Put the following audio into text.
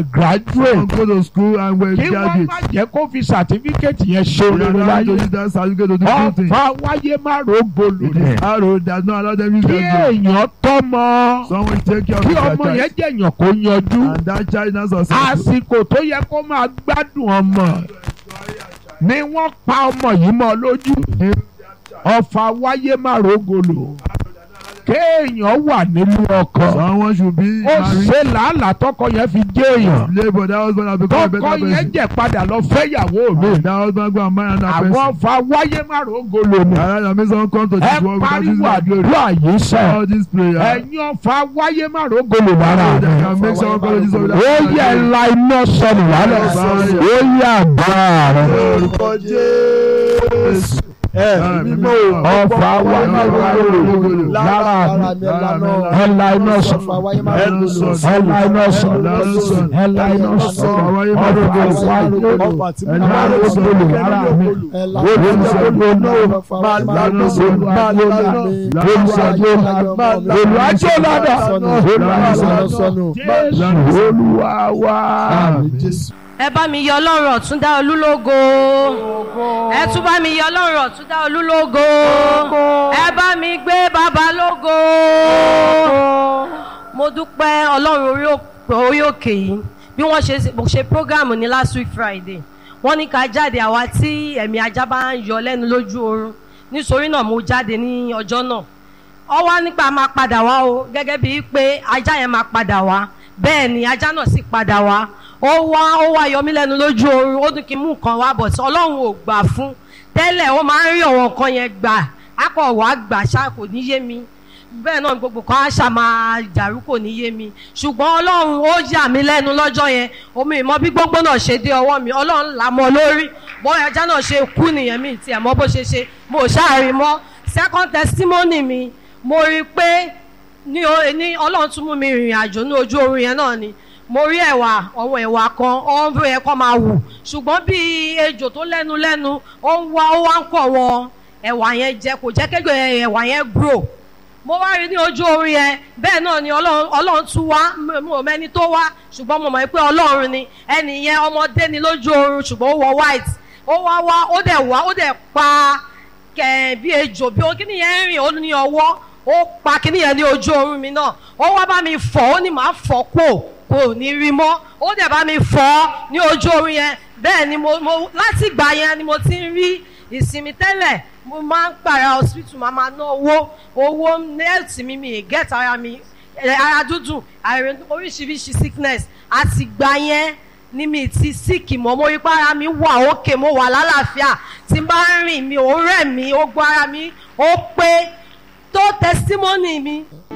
graduate go to school and were kí wọ́n má graduate. jẹ́ kó fi certificate yẹn ṣe They are rere allowed to láyé use that certificate to do good things. ọ̀fà wáyé má rògbòlò ni Arrow does not allow them use kí their brain. èèyàn tọ́mọ Someone take care of kí their ọmọ yẹn child. jẹ́ èèyàn kó yanjú And that child now successful. àsìkò tó yẹ kó máa gbádùn ọmọ ni wọ́n pa ọmọ yìí mọ́ lójú ọ̀fà wáyé má rògbòlò kéèyàn wà nílùú ọkọ Someone should be ó married. ṣe làálàá tọkọ yẹn fi jẹ́ èèyàn Labour that husband has become a tọkọ better yẹn person. jẹ́ padà lọ fẹ́yàwó mi That husband go and marry another àwọn person. ọ̀fà wáyé má rògbòlò ni Alright, that means someone come to ẹ this world without using pariwo their glory. àdúrà yìí sẹ́ All this prayer. ẹ̀yin ọ̀fà wáyé má rògbòlò lára They mi. can make someone come to this world ó without using yẹ their glory. la iná sọnù wálẹ̀ ó yẹ àgbà rẹ̀ orúkọ jésù ẹ mímọ́ ọ̀fà wáyé má rògbòlò lára mi ẹ la iná sọnù ẹ la iná sọnù ẹ la iná sọnù ọ̀fà wáyé má rògbòlò lára mi ó yẹ rògbòlò náà olùwàjò ládà jésù olúwa wá. ẹ bá mi yọ ọlọ́run ọ̀túndá olúlógo ẹ tún bá mi yọ ọlọ́run ọ̀túndá olúlógo ẹ bá mi gbé bàbá lógo mo dúpẹ́ ọlọ́run orí òk- orí òkè yìí bí wọ́n ṣe mo ṣe prógámù ní last week friday wọ́n ní ká jáde àwa tí ẹ̀mí ajá bá ń yọ lẹ́nu lójú oorun nítorí náà mo jáde ní ọjọ́ náà ọ wá nípa máa padà wá o gẹ́gẹ́ bíi pé ajá yẹn máa padà wá bẹ́ẹ̀ ni ajá náà sì padà wá ó wá ó wá yọ mí lẹ́nu lójú oorun ó ní kí n mú nǹkan wá bọ̀ tí ọlọ́run ò gbà fún tẹ́lẹ̀ ó máa ń rí ọ̀wọ́n nǹkan yẹn gbà á kọ̀ wá gbà ṣá kò ní yé mi bẹ́ẹ̀ náà gbogbo kan á ṣá máa dàrú kò ní yé mi ṣùgbọ́n ọlọ́run ó yà mí lẹ́nu lọ́jọ́ yẹn omi ìmọ̀ bí gbogbo náà ṣe dé ọwọ́ mi ọlọ́run là mọ́ lórí bọ́ ajá náà ṣe kú nìyẹn mi tiẹ̀ mọ́ bó ṣe ṣe mo ṣáà rí mọ́ second testimony mi mo rí i pé ní o- ní ọlọ́run tún mú mi rìnrìn àjò ní ojú oorun yẹn náà ni mo rí ẹ̀wà ọ̀wọ̀ ẹ̀wà kan ọ̀hún bí ẹ̀kọ́ máa wù ṣùgbọ́n bí ejò tó lẹ́nu lẹ́nu ó ń wá ó wá ń kọ̀ wọn ẹ̀wà yẹn jẹ kò jẹ́ kéjọ ẹ̀wà yẹn grow mo wá rí ní ojú oorun yẹn bẹ́ẹ̀ náà ni ọlọ́run ọlọ́run tún wá mo mo mẹ́ni tó wá ṣùgbọ́n mo mọ̀ pé ọlọ́run ni ẹnì yẹn ọmọdé ni lójú oorun ṣùgbọ́n ó wọ white ó wá wá ó dẹ̀ wá ó dẹ̀ pa kẹ̀ bí ejò bí ó kíni yẹn ń rìn ó ní ọwọ́ ó pa kíni yẹn ní ojú oorun mi náà ó wá bá mi fọ̀ ó ní màá fọ̀ kó kò ní rí mọ́ ó dẹ̀ bá mi fọ̀ ní ojú oorun yẹn bẹ́ẹ̀ ni mo mo láti ìgbà yẹn ni mo ti ń rí ìsinmi tẹ́lẹ̀ mo máa ń pààrà hospital máa máa ná owó owó nẹ́ẹ̀tì mi mi ì gẹ́t ara mi ẹ̀, ara dúdú àìrè oríṣiríṣi sickness àti ìgbà yẹn ní mi ti síkì mọ́ mo rí pé ara mi wà òkè mo wà lálàáfíà tí n bá ń rìn mi ò rẹ̀ mí ó gbọ́ ara mi ó pé tó testimony mi